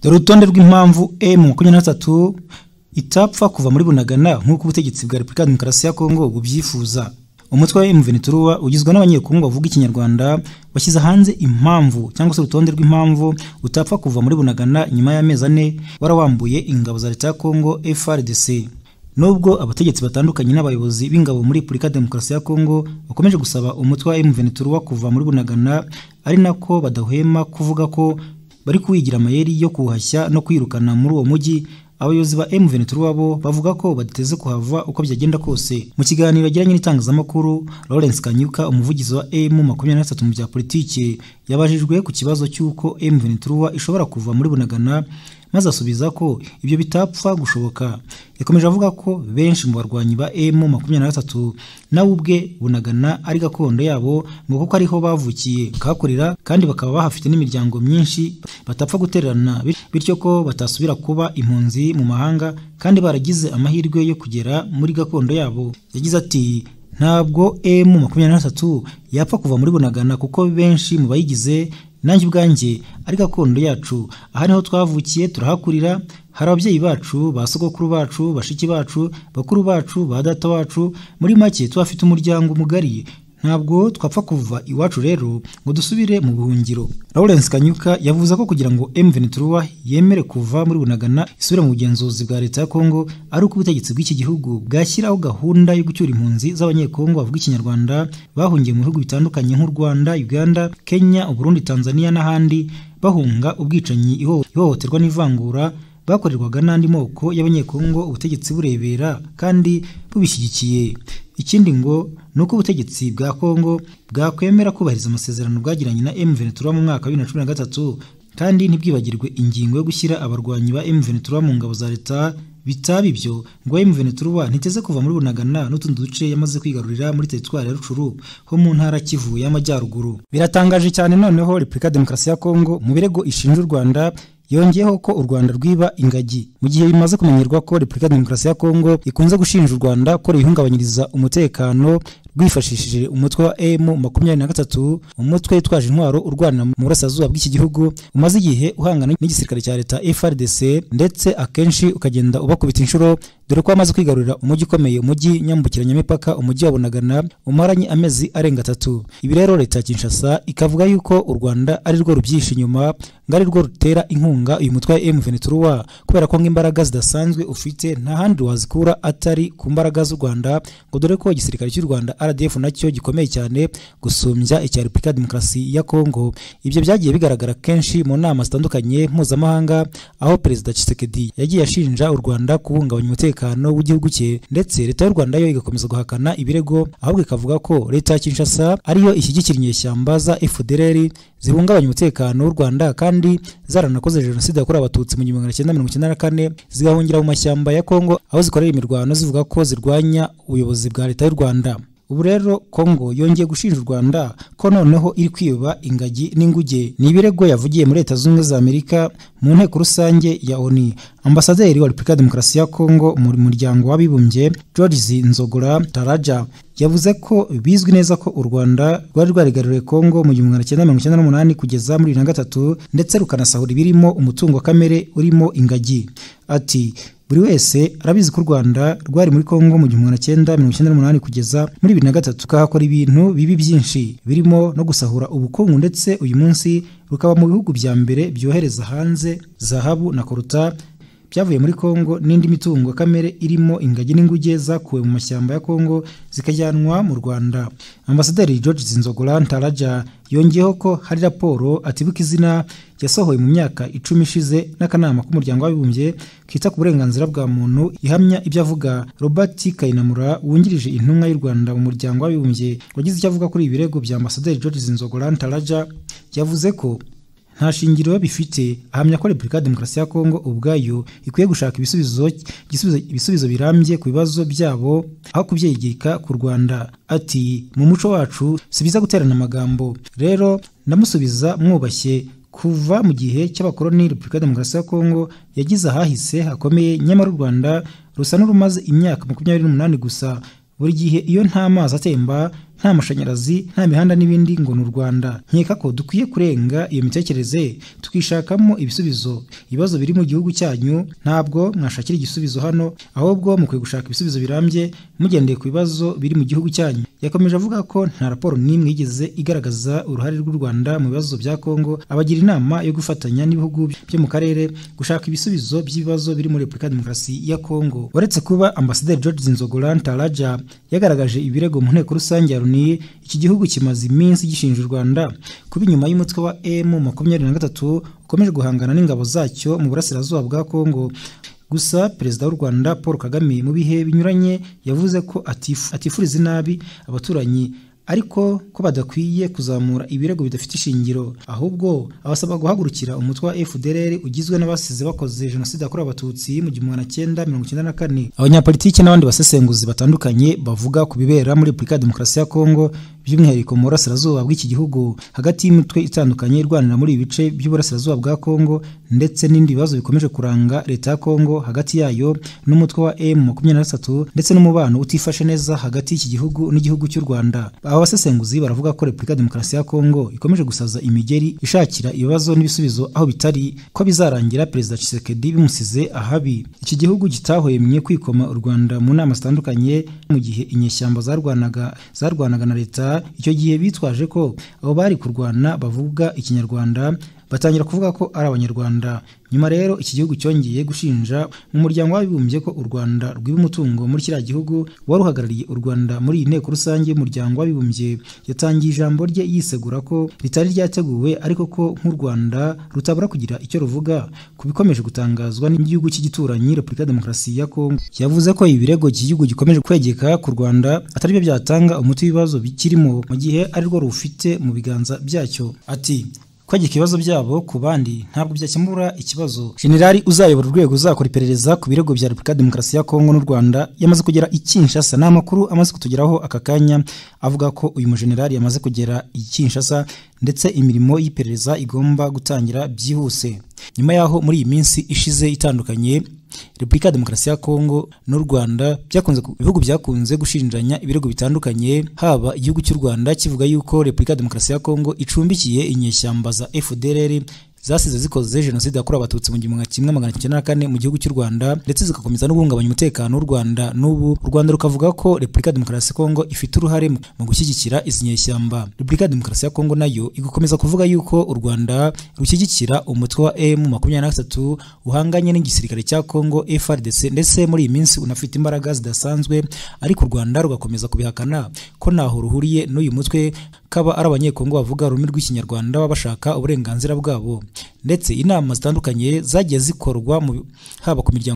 dore urutonde rw'impamvu M makumyabiri na gatatu itapfa kuva muri bunagana nk'uko ubutegetsi bwa repubulika ya demokarasi ya kongo bubyifuza umutwe wa mvenituruwa ugizwe n'abanyekongo bavuga ikinyarwanda washyize hanze impamvu cyangwa se urutonde rw'impamvu utapfa kuva muri bunagana nyuma y'amezi ane warawambuye ingabo za leta ya kongo frdc nubwo abategetsi batandukanye n'abayobozi b'ingabo muri repubulika ya demokarasi ya kongo bakomeje gusaba umutwe wa mvenituruwa kuva muri bunagana ari nako badahwema kuvuga ko bari kuwigira amayeri yo kuhashya no kwirukana muri uwo mujyi abayobozi ba mvenituruwa bo bavuga ko badateze kuhava uko byagenda kose mu kiganiro yagiranye n'itangazamakuru lawrence kanyuka umuvugizi wa m makumyabiri na gatatu mu bya politiki yabajijwe ku kibazo cy'uko mvenituruwa ishobora kuva muri bunagana maze asubiza ko ibyo bitapfa gushoboka yakomeje avuga ko benshi mu barwanyi ba m makumyabiri na gatatu nawe ubwe bunagana ari gakondo yabo ngo kuko ariho bavukiye bakahakorera kandi bakaba bahafite n'imiryango myinshi batapfa gutererana bityo ko batasubira kuba impunzi mu mahanga kandi baragize amahirwe yo kugera muri gakondo yabo yagize ati ntabwo m makumyabiri na gatatu yapfa kuva muri bunagana kuko benshi mu bayigize nanjye ubwanjye ari gakondo yacu aha niho twavukiye turahakurira hari ababyeyi bacu ba sogokuru bacu bashiki bacu bakuru bacu ba data wacu muri make tuhafite umuryango mugari ntabwo twapfa kuva iwacu rero ngo dusubire mu buhungiro lawrence kanyuka yavuze ko kugira ngo mvenituruwa yemere kuva muri bunagana isubire mu bugenzuzi bwa leta ya kongo ari uko ubutegetsi bw'iki gihugu bwashyiraho gahunda yo gucyura impunzi z'abanyekongo bavuga ikinyarwanda bahungiye mu bihugu bitandukanye nk'u rwanda uganda kenya uburundi tanzania n'ahandi bahunga ubwicanyi ihohoterwa n'ivangura bakorerwaga n'andi moko y'abanyekongo ubutegetsi burebera kandi bubishyigikiye ikindi ngo ni uko ubutegetsi bwa kongo bwakwemera kubahiriza amasezerano bwagiranye na m ventura mu mwaka wa bibiri na cumi na gatatu kandi ntibwibagirwe ingingo yo gushyira abarwanyi ba m ventura mu ngabo za leta bitaba ibyo ngo m ventura ntiteze kuva muri bunagana n'utundi duce yamaze kwigarurira muri teritwari ya rucuru ho mu ntara kivu y'amajyaruguru biratangaje cyane noneho repubulika demokarasi ya kongo mu birego ishinja u rwanda yongeyeho ko u Rwanda rwiba ingagi mu gihe bimaze kumenyerwa ko Repubulika ya Demokarasi ya Kongo ikunze gushinja u Rwanda ko ruyihungabanyiriza umutekano rwifashishije umutwe wa M makumyabiri na gatatu umutwe witwaje intwaro urwana mu burasirazuba bw'iki gihugu umaze igihe uhangana n'igisirikare cya leta FRDC ndetse akenshi ukagenda ubakubita inshuro dore ko wamaze kwigarurira umujyi ukomeye umujyi nyambukiranyamipaka umujyi wa Bunagana umaranye amezi arenga atatu ibi rero leta ya Kinshasa ikavuga yuko u Rwanda ari rwo rubyisha inyuma ngo ari rwo rutera inkunga uyu mutwe wa M23 kubera ko nk'imbaraga zidasanzwe ufite nta handi wazikura atari ku mbaraga z'u Rwanda ngo dore ko igisirikare cy'u Rwanda RDF nacyo gikomeye cyane gusumbya icya Repubulika ya Demokarasi ya Kongo ibyo byagiye bigaragara kenshi mu nama zitandukanye mpuzamahanga aho Perezida Tshisekedi yagiye ashinja u Rwanda kubungabanya umutekano w'igihugu cye ndetse leta y'u Rwanda yo igakomeza guhakana ibirego ahubwo ikavuga ko leta ya Kinshasa ariyo ishyigikira inyeshyamba za FDLR zibungabanya umutekano w'u Rwanda kandi zaranakoze jenoside yakorewe abatutsi mu gihumbi magana cyenda mirongo icyenda na kane zigahungira mu mashyamba ya Kongo aho zikorera imirwano zivuga ko zirwanya ubuyobozi bwa leta y'u Rwanda ubu rero kongo yongeye gushinja u rwanda ko noneho iri kwiba ingagi n'inguge ni ibirego yavugiye muri leta zunze ubumwe za amerika mu nteko rusange ya oni ambasaderi wa repubulika ya demokarasi ya kongo mu muryango w'abibumbye george nzogora taraja yavuze ko bizwi neza ko u rwanda rwari rwarigaruriye kongo mu gihumbi magana cyenda mirongo icyenda n'umunani kugeza muri bibiri na gatatu ndetse rukanasahura ibirimo umutungo kamere urimo ingagi ati buri wese arabizi ko u rwanda rwari muri kongo mu gihumbi magana cyenda mirongo icyenda n'umunani kugeza muri bibiri na gatatu rukahakora ibintu bibi byinshi birimo no gusahura ubukungu ndetse uyu munsi rukaba mu bihugu bya mbere byohereza hanze zahabu na koruta byavuye muri kongo n'indi mitungo kamere irimo ingagi n'inguge zakuwe mu mashyamba ya kongo zikajyanwa mu rwanda ambasaderi george zinzogora ntaraja yongeyeho ko hari raporo atibuka izina yasohowe mu myaka icumi ishize n'akanama k'umuryango w'abibumbye kita ku burenganzira bwa muntu ihamya ibyo avuga robert kayinamura wungirije intumwa y'u rwanda mu muryango w'abibumbye wagize icyo avuga kuri ibi birego bya ambasaderi george zinzogora ntaraja yavuze ko nta shingiro bifite ahamya ko repubulika ya demokarasi ya kongo ubwayo ikwiye gushaka ibisubizo ibisubizo birambye ku bibazo byabo aho kubyegeka ku rwanda ati mu muco wacu si byiza guterana amagambo rero ndamusubiza mwubashye kuva mu gihe cy'abakoloni repubulika ya demokarasi ya kongo yagize ahahise hakomeye nyamara u rwanda rusa n'urumaze imyaka makumyabiri n'umunani gusa buri gihe iyo nta mazi atemba nta nta mashanyarazi nta mihanda n'ibindi ngo ni u rwanda nkeka ko dukwiye kurenga iyo mitekerereze tukishakamo ibisubizo ibibazo biri mu gihugu cyanyu ntabwo mwashakira igisubizo hano ahubwo mukwiye gushaka ibisubizo birambye mugendeye ku bibazo biri mu gihugu cyanyu yakomeje avuga ko nta raporo n'imwe yigeze igaragaza uruhare rw'u rwanda mu bibazo bya kongo abagira inama yo gufatanya n'ibihugu byo mu karere gushaka ibisubizo by'ibibazo biri muri repubulika ya demokarasi ya kongo uretse kuba ambasaderi george zinzogoran taraja yagaragaje ibirego mu nteko rusange ya loni iki gihugu kimaze iminsi gishinja u rwanda kuba inyuma y'umutwe wa emu makumyabiri na gatatu ukomeje guhangana n'ingabo zacyo mu burasirazuba bwa kongo gusa perezida w'u rwanda paul kagame mu bihe binyuranye yavuze ko atifu- atifuriza inabi abaturanyi ariko ko badakwiye kuzamura ibirego bidafite ishingiro ahubwo abasaba guhagurukira umutwe wa fdrr ugizwe n'abasize bakoze jenoside yakorewe abatutsi mu gihumbi magana cyenda mirongo icyenda na kane abanyapolitiki n'abandi basesenguzi batandukanye bavuga ku bibera muri repubulika ya demokarasi ya kongo by'umwihariko mu burasirazuba bw'iki gihugu hagati y'imitwe itandukanye irwanira muri ibi bice by'uburasirazuba bwa kongo ndetse n'ibindi bibazo bikomeje kuranga leta ya kongo hagati yayo n'umutwe wa m makumyabiri na gatatu ndetse n'umubano utifashe neza hagati y'iki gihugu n'igihugu cy'u rwanda aba basesenguzi baravuga ko repubulika ya demokarasi ya kongo ikomeje gusaza imigeri ishakira ibibazo n'ibisubizo aho bitari ko bizarangira perezida Tshisekedi bimusize ahabi iki gihugu kitahwemye kwikoma u rwanda mu nama zitandukanye mu gihe inyeshyamba zarwanaga zarwanaga na leta icyo gihe bitwaje ko abo bari kurwana bavuga ikinyarwanda batangira kuvuga ko ari abanyarwanda nyuma rero iki gihugu cyongeye gushinja mu muryango w'abibumbye ko u rwanda rwiba umutungo muri kiriya gihugu wari uhagarariye u rwanda muri iyi nteko rusange y'umuryango w'abibumbye yatangiye ijambo rye yisegura ko ritari ryateguwe ariko ko nk'u rwanda rutabura kugira icyo ruvuga ku bikomeje gutangazwa n'igihugu cy'igituranyi repubulika ya demokarasi ya kongo yavuze ko ibirego iki gihugu gikomeje kwegeka ku rwanda atari byo byatanga umuti w'ibibazo bikirimo mu gihe ari rwo rufite mu biganza byacyo ati kwegeka ibibazo byabo ku bandi ntabwo byakemura ikibazo generali uzayobora urwego uzakora iperereza ku birego bya repubulika ya demokarasi ya kongo n'u rwanda yamaze kugera i kinshasa ni amakuru amaze kutugeraho aka kanya avuga ko uyu mujenerali yamaze kugera i kinshasa ndetse imirimo y'iperereza igomba gutangira byihuse nyuma y'aho muri iyi minsi ishize itandukanye repubulika ya demokarasi ya kongo n'u rwanda byakunze ku- ibihugu byakunze gushinjanya ibirego bitandukanye haba igihugu cy'u rwanda kivuga yuko repubulika ya demokarasi ya kongo icumbikiye inyeshyamba za fdrr zasize zikoze jenoside yakorewe abatutsi mu gihumbi kimwe magana cyenda na kane mu gihugu cy'u rwanda ndetse zigakomeza no guhungabanya umutekano w'u rwanda n'ubu u rwanda rukavuga ko repubulika ya demokarasi ya kongo ifite uruhare mu- mu gushyigikira izi nyeshyamba repubulika ya demokarasi ya kongo nayo igakomeza kuvuga yuko u rwanda rushyigikira umutwe wa m makumyabiri na gatatu uhanganye n'igisirikare cya kongo frdc ndetse muri iyi minsi unafite imbaraga zidasanzwe ariko u rwanda rugakomeza kubihakana ko ntaho ruhuriye n'uyu mutwe kaba ari abanyekongo bavuga ururimi rw'ikinyarwanda baba bashaka uburenganzira bwabo ndetse inama zitandukanye zagiye zikorwa mu- haba ku miryango